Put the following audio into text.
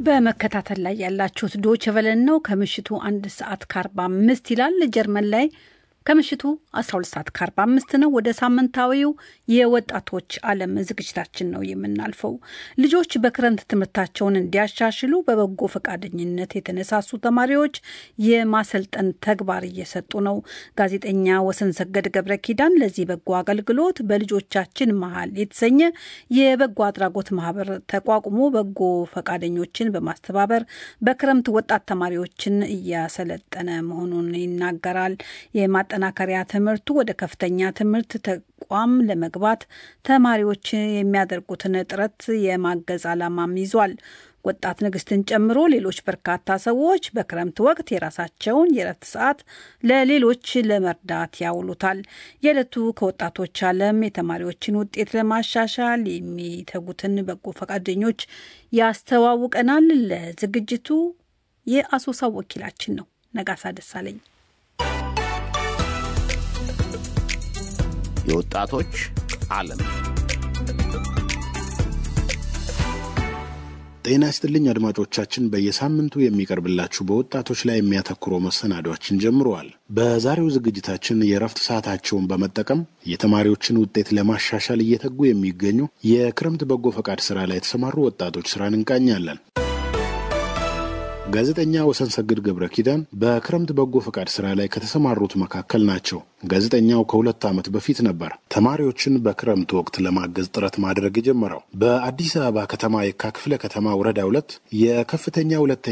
በመከታተል ላይ ያላችሁት ዶች ቨለን ነው። ከምሽቱ አንድ ሰዓት ከአርባ አምስት ይላል። ጀርመን ላይ ከምሽቱ 12 ሰዓት ከ45 ነው። ወደ ሳምንታዊው የወጣቶች ዓለም ዝግጅታችን ነው የምናልፈው። ልጆች በክረምት ትምህርታቸውን እንዲያሻሽሉ በበጎ ፈቃደኝነት የተነሳሱ ተማሪዎች የማሰልጠን ተግባር እየሰጡ ነው። ጋዜጠኛ ወሰን ሰገድ ገብረ ኪዳን ለዚህ በጎ አገልግሎት በልጆቻችን መሀል የተሰኘ የበጎ አድራጎት ማህበር ተቋቁሞ በጎ ፈቃደኞችን በማስተባበር በክረምት ወጣት ተማሪዎችን እያሰለጠነ መሆኑን ይናገራል። ማጠናከሪያ ትምህርቱ ወደ ከፍተኛ ትምህርት ተቋም ለመግባት ተማሪዎች የሚያደርጉትን ጥረት የማገዝ ዓላማም ይዟል። ወጣት ንግስትን ጨምሮ ሌሎች በርካታ ሰዎች በክረምት ወቅት የራሳቸውን የእረፍት ሰዓት ለሌሎች ለመርዳት ያውሉታል። የዕለቱ ከወጣቶች ዓለም የተማሪዎችን ውጤት ለማሻሻል የሚተጉትን በጎ ፈቃደኞች ያስተዋውቀናል። ለዝግጅቱ የአሶሳ ወኪላችን ነው ነጋሳ ደሳለኝ። የወጣቶች ዓለም ጤና ይስጥልኝ አድማጮቻችን። በየሳምንቱ የሚቀርብላችሁ በወጣቶች ላይ የሚያተኩረው መሰናዷችን ጀምረዋል። በዛሬው ዝግጅታችን የእረፍት ሰዓታቸውን በመጠቀም የተማሪዎችን ውጤት ለማሻሻል እየተጉ የሚገኙ የክረምት በጎ ፈቃድ ስራ ላይ የተሰማሩ ወጣቶች ስራን እንቃኛለን። ጋዜጠኛ ወሰን ሰግድ ገብረ ኪዳን በክረምት በጎ ፈቃድ ስራ ላይ ከተሰማሩት መካከል ናቸው። ጋዜጠኛው ከሁለት ዓመት በፊት ነበር ተማሪዎችን በክረምት ወቅት ለማገዝ ጥረት ማድረግ የጀመረው። በአዲስ አበባ ከተማ የካ ክፍለ ከተማ ወረዳ ሁለት የከፍተኛ ሁለተኛ